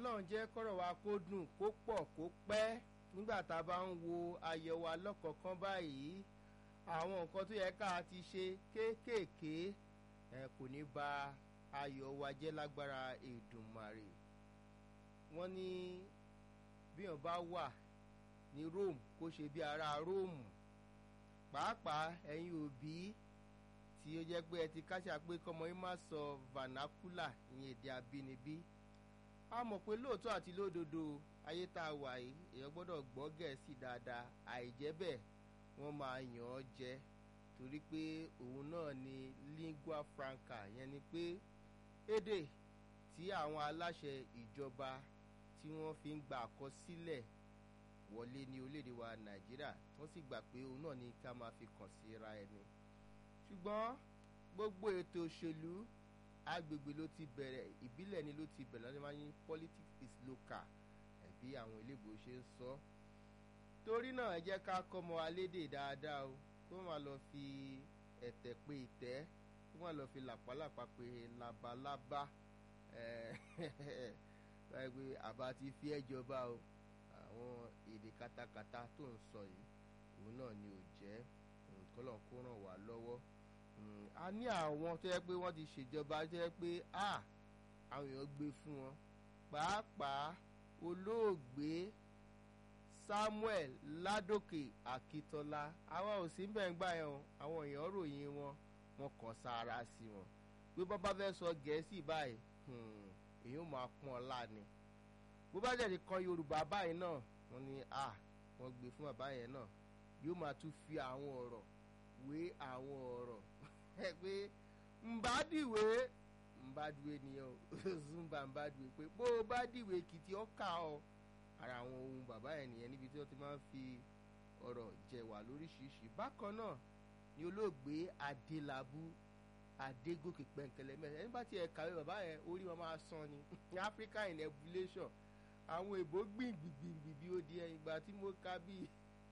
ọlọ́run jẹ́ kọ́rọ̀ wa kó dùn kó pọ̀ kó pẹ́ nígbà tá a bá ń wo ayọ̀ wa lọ́kọ̀ọ̀kan báyìí àwọn nǹkan tó yẹ ká ti ṣe kéékèèké ẹ kò ní ba ayọ̀ wa jẹ́ lágbára Èdùmàrè wọ́n ní bíyàn bá wà ní Rome kó ṣe bí ará Róòmù pàápàá ẹ̀yin òbí tí ó jẹ́ pé ẹ ti káṣà pé kọ́mọ yín má sọ vernacular ìyẹn èdè abínibí a mọ̀ pé lóòótọ́ àti lódodo ayé tá a wà yìí èèyàn gbọ́dọ̀ gbọ́ gẹ̀ẹ́sì dáadáa àìjẹ́ bẹ́ẹ̀ wọ́n máa yàn ọ́ jẹ torí pé òun náà ni lingua franca yẹn ni pé èdè tí àwọn aláṣẹ ìjọba tí wọ́n fi ń gba àkọsílẹ̀ wọlé ní orílẹ̀-èdè wa nàìjíríà wọ́n sì gbà pé òun náà ni ká máa fi kàn sí ra ẹni ṣùgbọ́n gbogbo ètò òṣèlú agbègbè ló ti bẹ̀rẹ̀ ìbílẹ̀ ni ló ti bẹ̀rẹ̀ lọ́dún máa ń yín politics is local ẹ̀bí àwọn iléèbò ṣe ń sọ torí náà ẹ jẹ́ ká kọ́mọ alédè dáadáa o kó má lọ fi ẹ̀tẹ̀ pé ìtẹ́ kó má lọ fi làpálàpá pé labalábá báyìí pé àbá ti fi ẹ́ jọba o àwọn èdè katakata tó ń sọ yìí òun náà ni ò jẹ́ kọ́lọ̀ kó ràn wá lọ́wọ́ a ní àwọn tó yẹ pé wọ́n ti ṣèjọba tó yẹ pé àwọn èèyàn gbé fún wọn pàápàá olóògbé Samuel Ládòkè Akíntọ́lá àwa ò sí bẹ́ẹ̀ ń gbà yẹn o àwọn èèyàn ròyìn wọn wọn kàn sára sí wọn pé bọ́ bá fẹ́ sọ gẹ̀ẹ́sì báyìí èyí ò máa pọ́n ọ láàánú bó bá jẹ́ nìkan Yorùbá báyìí náà wọ́n ní à wọ́n gbé fún bàbá yẹn náà yóò máa tún fi àwọn ọ̀rọ̀ wé àwọn ọ̀rọ̀ ẹ pé nbádìwé nbádìwé nìyẹn o zumba nbádìwé pé bó o bá dìwé kìtì ọkà ọ ara àwọn ohun bàbá yẹn nìyẹn níbi tí wọ́n ti máa ń fi ọ̀rọ̀ jẹ̀wà lóríṣiríṣi bákan náà ni olóògbé Adélabú Adégòkè pẹ̀ǹkẹ̀lẹ̀ mẹ́rin ẹni bá tiẹ̀ kàwé bàbá yẹn orí wọn máa sàn ni Africa in evolution àwọn èbó gbìngbìngbìngbì bí ó di ẹ̀yìn ìgbà tí mo ka bíi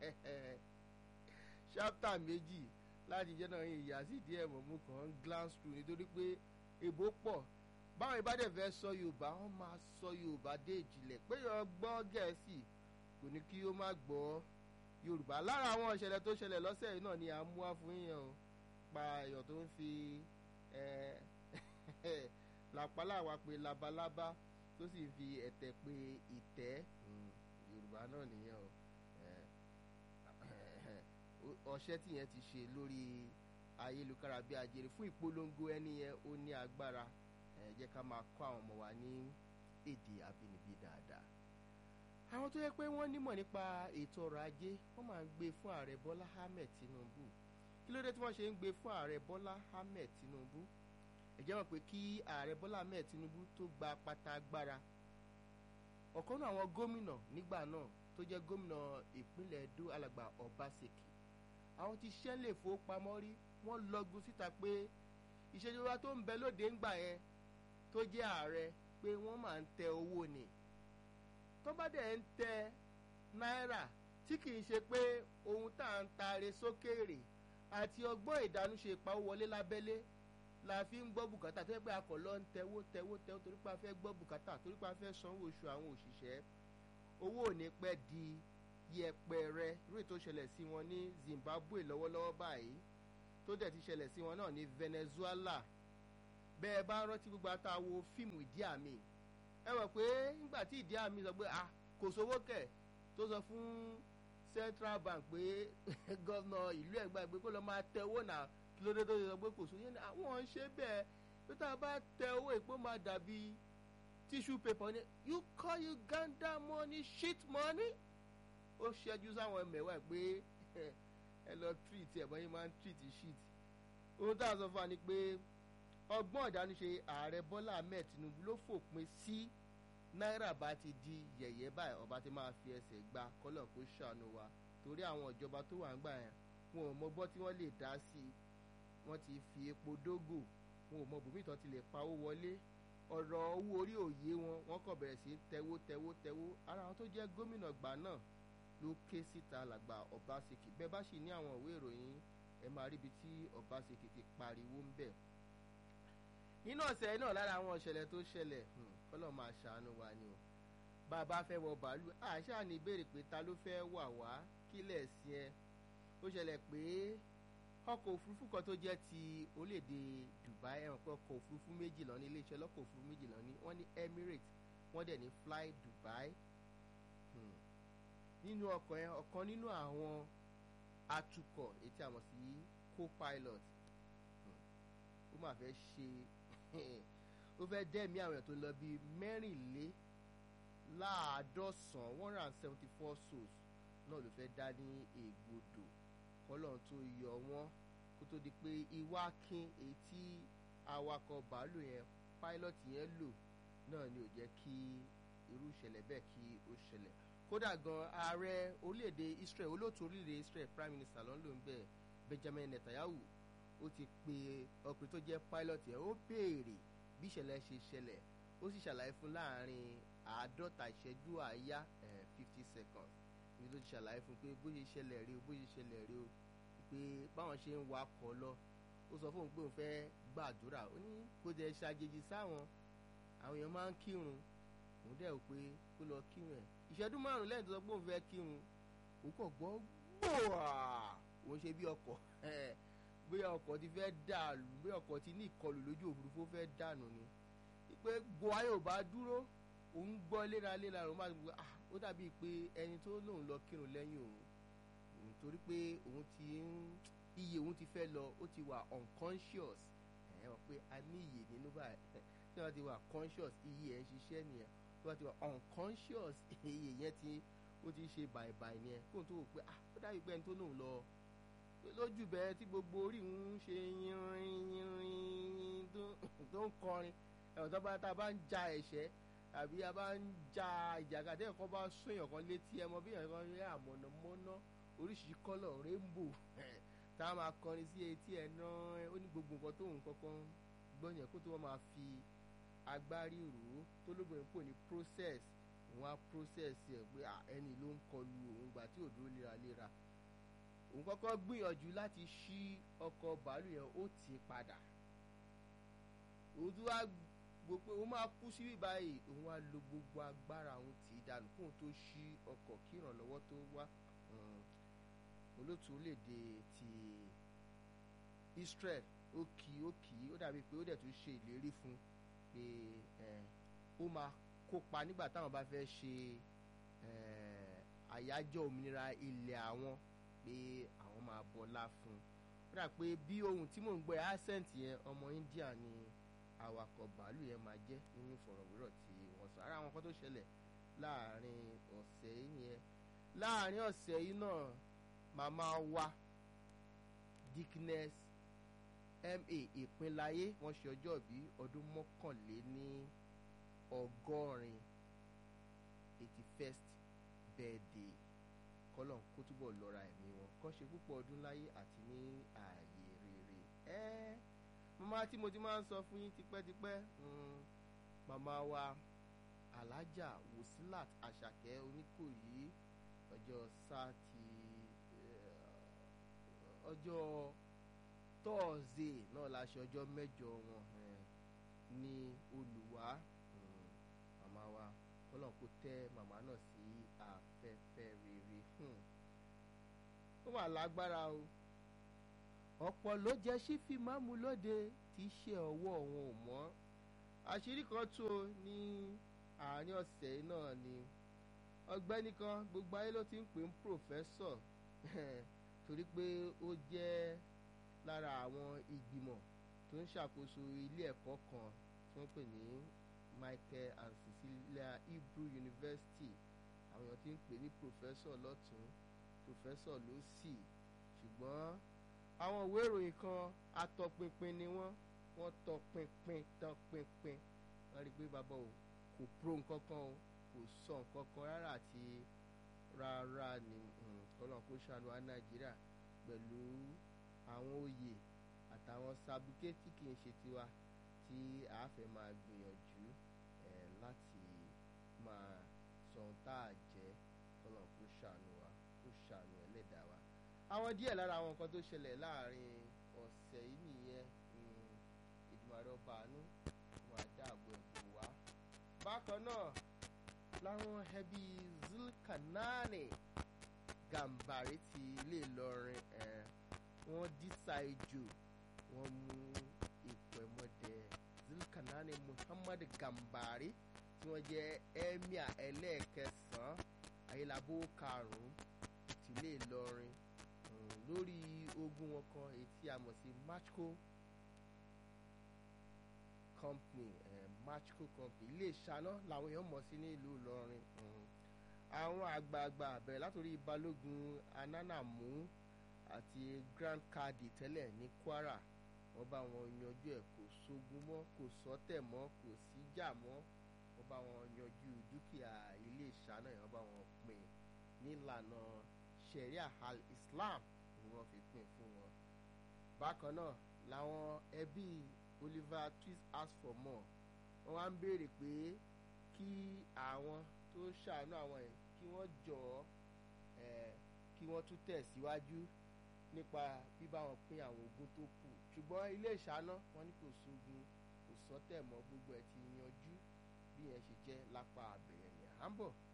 ṣápítà méjì láti jẹ́ náà ìyá sí díẹ̀ mọ̀ mú kàn ń glance through nítorí pé èbó pọ̀ báwọn ìbádẹ́ fẹ́ sọ Yorùbá wọ́n máa sọ Yorùbá dé ìjìnlẹ̀ pé yọ gbọ́ Gẹ̀ẹ́sì kò ní kí ó má gbọ́ Yorùbá lára àwọn ìṣẹ̀lẹ̀ tó ṣẹlẹ̀ lọ́sẹ̀ yìí náà ni à ń mú wá fún yíyan o pa ẹ̀yọ̀ tó ń fi làpálàwà pé labalábá tó sì fi ẹ̀tẹ̀ pé ìtẹ́ Yorùbá náà nìyẹn o ọṣẹ́ tí yẹn ti ṣe lórí ayélujára bí ajere fún ìpolongo ẹni yẹn ó ní agbára ẹ jẹ́ ká máa kọ́ àwọn ọmọ wa ní èdè abínibí dáadáa. àwọn tó yẹ pé wọ́n nímọ̀ nípa ètò ọrọ̀ ajé wọ́n máa ń gbé fún ààrẹ Bọ́lá Ahmed Tinubu kí ló dé tí wọ́n ṣe ń gbé fún ààrẹ Bọ́lá Ahmed Tinubu ẹ jẹ́ mọ̀ pé kí ààrẹ Bọ́lá Ahmed Tinubu tó gba pátá agbára ọ̀kan náà àwọn gómìnà nígbà náà tó jẹ́ gómìnà ìpínlẹ̀ Edo alàgbà Obaseki àwọn tí iṣẹ́ lè fowópamọ́ rí wọ́n lọ́gun síta pé ìṣèjọba tó ń bẹ lóde ńgbà yẹn tó jẹ́ ààrẹ pé wọ́n máa ń tẹ owó ni tó bá dẹ̀ ń tẹ náírà tí kì í ṣe pé ohun tá à ń taare sókèèrè àti ọgbọ́n ìdánúṣe ìpawówọlé lábẹ́lé la fi ń gbọ́ bùkátà tó yẹ pé akọ̀ lọ ń tẹwó tẹwó tẹwó torí pé a fẹ́ gbọ́ bùkátà torí pé a fẹ́ sanwó oṣù àwọn òṣìṣẹ́ owó ò ní pẹ́ di yẹpẹrẹ irú ètò ṣẹlẹ̀ sí wọn ní Zimbabwe lọ́wọ́lọ́wọ́ báyìí tó dẹ̀ ti ṣẹlẹ̀ sí wọn náà ní Venezuela bẹ́ẹ̀ bá rántí gbogbo àtàwo fíìmù ìdí àmì ẹ mọ̀ pé nígbà tí ìdí àmì sọ pé ah kò sówó kẹ̀ tó sọ fún Central Bank pé gọ́vnà ìlú ẹ̀gbá pé kó lọ máa tẹ owó náà kí ló dé tó sọ pé kò sówó yẹn àwọn ń ṣe bẹ́ẹ̀ pé tá a bá tẹ owó ìpó máa dàbí tissue paper ni you call Uganda money shit money ó ṣẹ́jú sáwọn mẹ́wàá pé ẹ lọ treat ẹ̀ bọ́n yín máa ń treat shit ohun tá a sọ fún wa ni pé ọgbọ́n ìdánúṣe ààrẹ Bọ́lá Ahmed Tinubu ló fòpin sí náírà bá ti di yẹ̀yẹ́ báyìí ọba ti máa fi ẹsẹ̀ gba kọ́lọ̀ kó ṣàánú wa torí àwọn ìjọba tó wà ń gbà yẹn wọn ò mọgbọ́n tí wọ́n lè dá sí i wọ́n ti fi epo dógò wọn ò mọ bùnmí tán ti lè pawó wọlé ọ̀rọ̀ owó orí òye wọn wọ́n kàn bẹ̀rẹ̀ sí tẹwó tẹwó tẹwó ara àwọn tó jẹ́ gómìnà gbà náà ló ké síta làgbà Obaseki bẹ́ẹ̀ bá sì ní àwọn ìwé ìròyìn ẹ máa ríbi tí Obaseki ti pariwo ń bẹ̀. nínú ọ̀sẹ̀ náà lára àwọn ìṣẹ̀lẹ̀ tó ṣẹlẹ̀ kọ́lọ̀ máa ṣàánú wa ni o bá a bá fẹ́ wọ bàálù àṣà ní ìbéèrè pé ta ló fẹ́ wà wá kílẹ̀ sí ẹ ó ṣẹlẹ̀ pé ọkọ̀ òfurufú kan tó jẹ́ ti orílẹ̀-èdè Dubai ẹ̀wọ̀n pé ọkọ̀ òfurufú méjì lọ ní iléeṣẹ́ ọlọ́kọ̀ òfurufú méjì lọ ní wọ́n ní Emirates wọ́n dẹ̀ ní Fly Dubai hmm. nínú ọkọ̀ yẹn ọ̀kan nínú àwọn atukọ̀ ètí àmọ̀ sí co-pilot ó mà fẹ́ ṣe ó fẹ́ dẹ́mi àwọn èèyàn tó lọ bíi mẹ́rìnléláàádọ́sàn one hundred and seventy four souls náà ló fẹ́ dá ní ègbodò kọ́lọ́n tó yọ wọ́n kó tó di pé iwákin èyí tí awakọ̀ bàálù yẹn pilot yẹn lò náà ni ò jẹ́ kí irú ìṣẹ̀lẹ̀ bẹ́ẹ̀ kí ó ṣẹlẹ̀ kódà gan ààrẹ orílẹ̀-èdè Israel olóòtú orílẹ̀-èdè Israel prime minister ló ń lò ń bẹ̀ Benjamin Netanyahu ó ti pe ọkùnrin tó jẹ́ pilot yẹn ó béèrè bí ìṣẹ̀lẹ̀ ṣe ṣẹlẹ̀ ó sì ṣàlàyé fún láàrin àádọ́ta ìṣẹ́jú àáyá fifty seconds ibi tó ti ṣàlàyé fún pé bó ṣe ṣẹlẹ̀ rí o bó ṣe ṣẹlẹ̀ rí o pé báwọn ṣe ń wakọ̀ lọ ó sọ fóun pé òun fẹ́ gbàdúrà ó ní kó jẹ́ ṣàjèjì sáwọn àwọn èèyàn máa ń kírun òun dẹ̀ pé kó lọ kírun ẹ̀ ìṣẹ́jú márùn lẹ́yìn tó sọ pé òun fẹ́ kírun òun kàn gbọ́ gbòòrà òun ṣe bí ọkọ̀ bóyá ọkọ̀ ti fẹ́ dàlù bóyá ọkọ̀ ti ní ìkọlù lójú òfurufú fẹ́ dànù ni pé buhari ò bá dúró òun gbọ́ léraléra òun máa gbọ́ ah ó dàbíi pé ẹni tó lóun lọ kírun lẹ́yìn òun nítorí pé òun ti ń iye òun ti fẹ́ lọ ó ti wà unconscious ẹ̀ wọ́n pé a ní iye nínú báyìí tí wọ́n ti wà conscious iye ẹ̀ ń ṣiṣẹ́ nìyẹn tí wọ́n ti wà unconscious iye yẹn ti ó ti ṣe bàìbàì nìyẹn kóun tó wò pé ah ó dàbíi pé ẹni tó lóun lọ lójú bẹ́ẹ̀ tí gbogbo orí ń ṣe yínrín yínrín tó ń kọrin ẹ̀wọ̀n tó bá tá a bá ń ja ẹ̀ṣẹ́ àbí a bá ń ja ìjàkadì ẹ̀kọ́ bá sún èèyàn kan létí ẹ mọ bí èèyàn kan rí àmọ̀nàmọ́ná oríṣiríṣi kọ́lọ̀ rainbow tá a máa kọrin sí etí ẹ̀ náà ó ní gbogbo nǹkan tóun kankan gbọ́yàn kó tó wọ́n máa fi agbárí rò ó tó lóbìnrin pò ní process òun á process ẹ̀ pé ẹni ló ń kọlu òun gbà tí ò dúró léraléra òun kọ́kọ́ gbìyànjú láti ṣí ọkọ̀ bàálù yẹn ó tì í padà òun tún wá gbọ́ pé òun máa kú síbí báyìí òun wá lo gbogbo agbára òun tì í dànù kóun tó ṣí ọkọ̀ kí ìrànlọ́wọ́ tó wá olóòtú orílẹ̀-èdè ti Israel ó kì í ó kì í ó dàbí pé ó dẹ̀ tún ṣe ìlérí fún pé ó máa kópa nígbà táwọn bá fẹ́ ṣe àyájọ́ òmìnira ilẹ̀ àwọn pé àwọn máa bọlá fún un ó dà pé bí ohun tí mò ń gbọ́ accent yẹn ọmọ India ni awakọ̀ bàálù yẹn máa jẹ́ nínú ìfọ̀rọ̀wérọ̀ tí wọ́n sọ ara àwọn kan tó ṣẹlẹ̀ láàrin ọ̀sẹ̀ yìí yẹn láàrin ọ̀sẹ̀ yìí náà màmá wa Dickness ma ìpínláyé wọ́n ṣe ọjọ́ bí ọdún mọ́kànléní ọgọ́rin eighty first birthday kọ́lọ̀ kó túbọ̀ lọ́ra ẹ̀mí wọn kọ́ ṣe púpọ̀ ọdún láyé àti ní ààyè rere ẹ́ màmá tí mo ti máa ń sọ fún yín tipẹ́tipẹ́ màmá wa alájà wòsílàt àṣàkẹ́ oníkòyí ọjọ́ sáàtì ọjọ́ tọ́ọ̀zẹ̀ náà la ṣe ọjọ́ mẹ́jọ wọn ní olùwà màmá wa kọ́lọ̀ kó tẹ́ màmá náà sí afẹ́fẹ́ rere ó wà lágbára o ọ̀pọ̀ ló jẹ́ sífì máàmù lóde tí í ṣe ọwọ́ wọn ò mọ́ àṣírí kan tó ní àárín ọ̀sẹ̀ náà ni ọ̀gbẹ́ni kan gbogbo ayé ló ti ń pè ń pòfẹ́sọ̀ torí pé ó jẹ́ lára àwọn ìgbìmọ̀ tó ń ṣàkóso ilé ẹ̀kọ́ kan tí wọ́n pè ní Michael and Cecilia Hebrew University àwọn èèyàn ti ń pè ní pòfẹ́sọ̀ lọ́tún pòfẹ́sọ̀ lósì ṣùgbọ́n àwọn ìwé ìròyìn kan atọpinpin ni wọ́n wọ́n tọpinpin tọpinpin wọ́n rí i pé bàbá o kò pro nǹkan kan o kò sọ nǹkan kan rárá àti rárá ni kọ́lọ́n kó ṣàánú wa Nàìjíríà pẹ̀lú àwọn oyè àtàwọn sabuké tí kì í ṣe tiwa tí a fẹ́ máa gbìyànjú ẹ̀ láti máa sọ ohun tá a jẹ́ kọ́lọ́n kó ṣàánú wa kó ṣàánú ẹlẹ́dàá wa. àwọn díẹ̀ lára àwọn nǹkan tó ṣẹlẹ̀ láàrin ọ̀sẹ̀ yìí nìyẹn ìdùnnú ọba àánú wọn àdáàbò ẹ̀bùn wa. bákan náà láwọn ẹbí zulkanani gàmbàrí ti ilé ìlọrin ẹ̀ wọ́n dísà ejò wọ́n mú ipò ẹ̀mọ́dẹ zulkanani muhammad gàmbàrí tí wọ́n jẹ́ emir ẹlẹ́ẹ̀kẹsàn-án ayélabó karùn-ún tìlé ìlọrin lórí ogun wọn kan èyí tí a mọ̀ sí matchco company eh, matchco company ilé ìṣáná làwọn èèyàn mọ̀ sí ní ìlú ìlọrin àwọn àgbààgbà bẹ̀rẹ̀ látòrí balógun ananamu àti grand kadi tẹ́lẹ̀ ní kwara wọ́n bá wọn yanjú ẹ̀ kò sógun mọ́ kò sọ́tẹ̀ mọ́ kò síjà mọ́ wọ́n bá wọn yanjú dúkìá ilé ìṣáná yẹn wọ́n bá wọn pín nílànà sharia al islam ni wọ́n fi pín fún wọn. bákan náà làwọn ẹbí oliver twist ask for more wọ́n wá ń béèrè pé kí àwọn tó ṣàánú àwọn yẹn kí wọ́n jọ ẹ̀ kí wọ́n tún tẹ̀síwájú nípa bíbá wọn pín àwọn ogún tó kù ṣùgbọ́n ilé ìṣáná wọn ní kò sógun kò sọ́tẹ̀ mọ́ gbogbo ẹ̀ ti yanjú bí yẹn ṣe jẹ́ lápá abẹ̀rẹ̀ yẹn à ń bọ̀